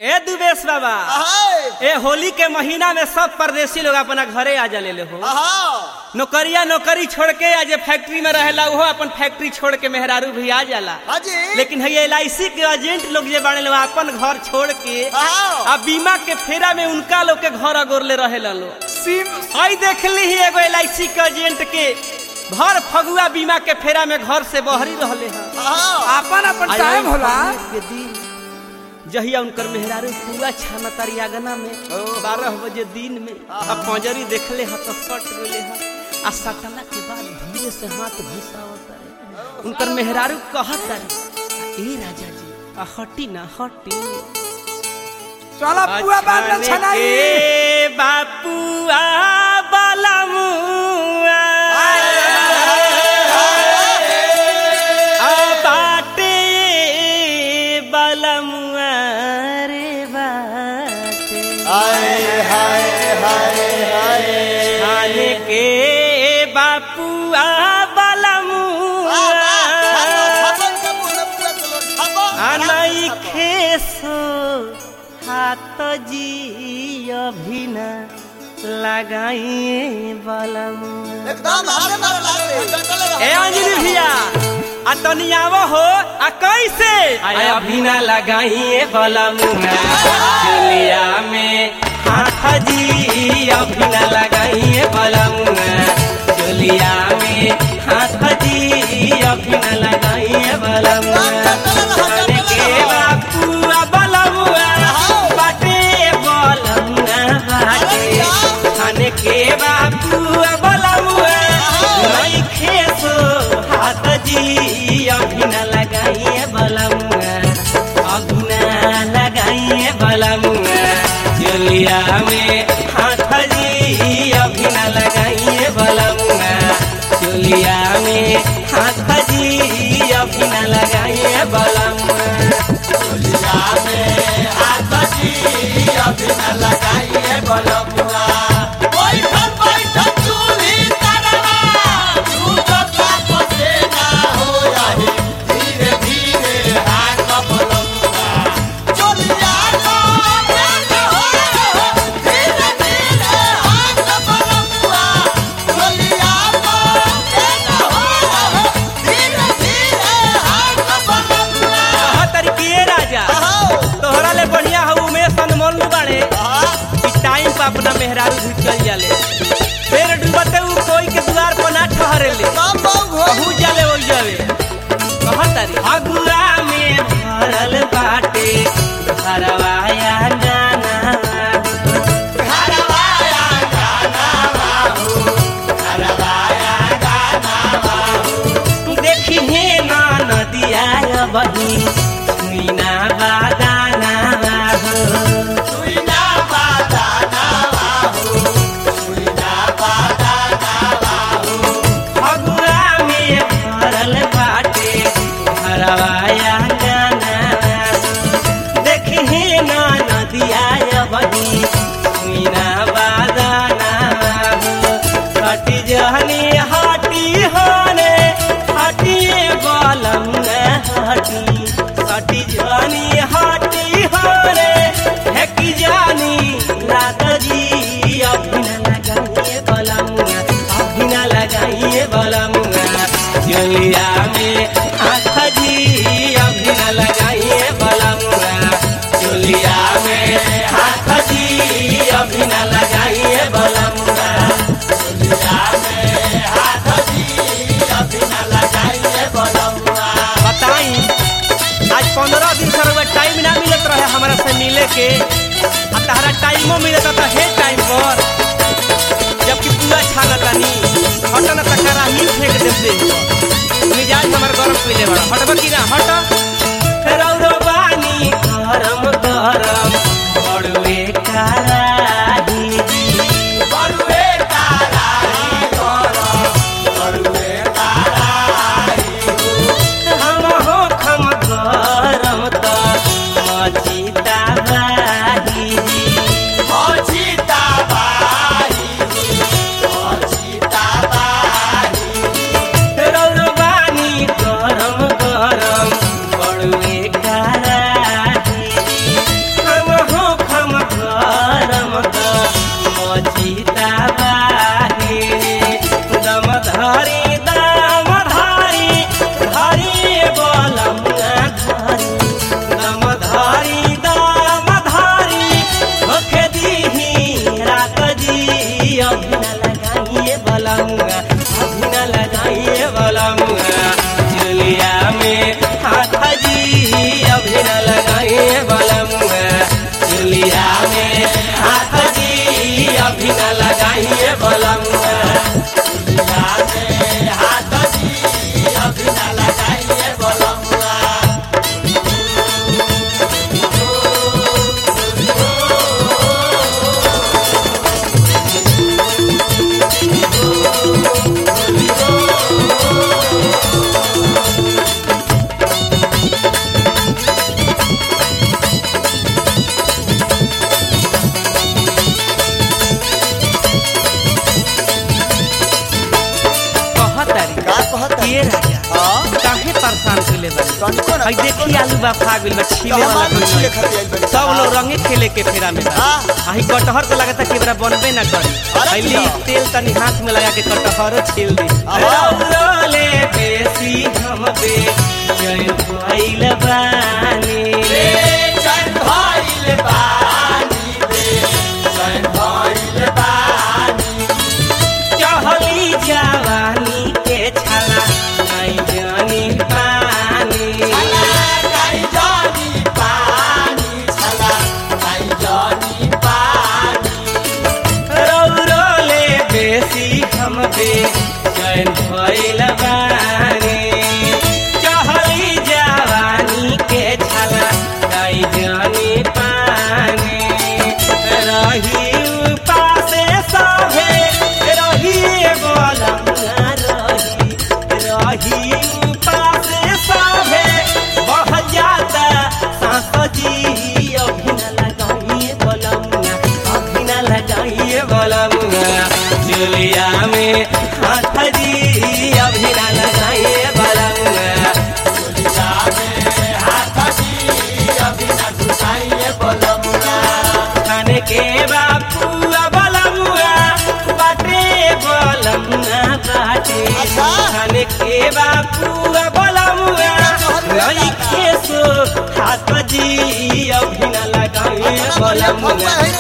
ए दुबेश बाबा अहाय, ए होली के महीना में सब परदेसी लोग अपना घरे आ जाले ले हो अहा, नौकरिया नौकरी छोड़ के आज फैक्ट्री में रहेला वो अपन फैक्ट्री छोड़ के मेहरारू भी आ जाला हाजी, लेकिन है एल के एजेंट लोग जे बाड़े लोग अपन घर छोड़ के अहा, आ बीमा के फेरा में उनका लोग के घर अगोरले रहेला लोग सिम आई देख ली ही एगो एल के एजेंट के भर फगुआ बीमा के फेरा में घर से बहरी रहले हैं अहा, अपन अपन आई टाइम आई होला फागुन के दिन जहिया उनकर मेहरारू पूरा छाना तारी आगना में बारह बजे दिन में अब पंजरी देखले ह तो सट गेले ह आ सटला के बाद धीरे से हाथ घुसावत है उनकर मेहरारू कहत है ए राजा जी आ हटी ना हटी चला पुआ बाद में छनाई ए बापुआ बलमुआ आ बाटे बलमुआ रे बाटे हाय, हाय, हाय, हाय। खाने के बापुआ बलमुआ छापन के मुंह में पूरा चलो, छापन, अनई खेसो हाथ जी अभिना लगाइए बलमुआ एकदम हारे मारे लागले। ए अंजलि भैया आ तनियाव हो आ कैसे आय अभिना लगाइए बलमुआ दुनिया में हाथ जी अभिना लगाइए बलमुआ दुनिया में हाथ जी अभिना लगाइए बलमुआ खाने के बापुआ बलमुआ बाटे बलमुआ बाटे खाने के बापुआ बलमुआ नहीं खेसो हाथ जी अभिना लगाइए बलमुआ अभिना लगाइए बलमुआ चलिया में हाथ जी अभिना लगाइए बलमुआ चलिया में हाथ जी अभिना लगाइए बलमुआ बैठल बैठल चूल्ही तरवा, झूठत आपसे ना होई। धीरे धीरे हाथ बलमुआ, चोलिया को देना हो। धीरे धीरे हाथ बलमुआ, चोलिया को देना हो। धीरे धीरे हाथ बलमुआ। कहा तरीके राजा अहो, तोहरा ले बढ़िया हो उमेश अनमोल नु बाड़े अहा, कि टाइम पर अपना मेहरारू भी चल जाले फिर डूबते उ कोई के द्वार पर ना ठहरे ले कम बहु हो। कहू जाले हो जावे कहत तारी अगुआ में भरल बाटे घरवाया गाना घरवाया गाना बाबू, घरवाया गाना बाबू। देखी हे ना नदिया बही मीना बादाना हो सुइना बादाना बाबू, सुइना बादाना बाबू। अगुआ में भरल बाटे घरवाया गाना देखी हे ना नदिया बही मीना बादाना हटी जहनी हटी होने हटिए बलम हटी हटी जहनी हटी होने है कि जानी रात जी अभिना लगाइए बलमुआ अभिना लगाइए बलमुआ जलिया में हाथ जी अभिना लगाइए बलमुआ जलिया में हाथ जी अभिना लगाइए बलमुआ सुइना में हाथ दी, अभी न लगाइए बलमुआ। बताई आज पंद्रह दिन से रउआ टाइम ना मिलत रहे हमारा से मिले के आ तहरा टाइमो मिलत तो हे टाइम पर जबकि पूरा छानतानी हटन त कराही फेंक देम दे मिजाज हमर गरम पीले बड़ा हटब की ना हट रौरो बानी गरम गरम बड़वे कराही बरुए ताराई गरम, बरुए ताराई हम हो खम गरम त मचिता बाही अछिता बाई, अछिता बाई। रौरो बानी गरम गरम बड़ुए कराही हम धइले बा तनिको ना, हई देखी आलू बा खा गइल बा छीले तो हम वाला आलू कोई छीले नहीं। खातिर आइल बानी। सब लोग रंगे खेले के फेरा में बा हाँ। आही कटहर तो लगता कि बरा बनबे ना करी अरे हई किया? ली तेल तनी हाथ में लगा के कटहरो छील दी आहा। रौले बेसी हम बे जय भइल बानी चहली जवानी के छला नहीं जानी पानी रौरोले बेसी हम बे चैन भइल बानी चहली जवानी के छला नहीं जानी पानी रही पासे सभे रही बोलंगा रही रही पासे सभे बढ़ जाता सांस जी अभी न लगाइए बोलंगा अभी न लगाइए बोलंगा जुलिया में हाथ जी अभी न लगाइए बोलंगा खाने के बापुआ बलमुआ बाटे बलमुआ बाटे अच्छा। खाने के बापुआ बलमुआ नहीं खेसो हाथ जी अभी न लगाए बलमुआ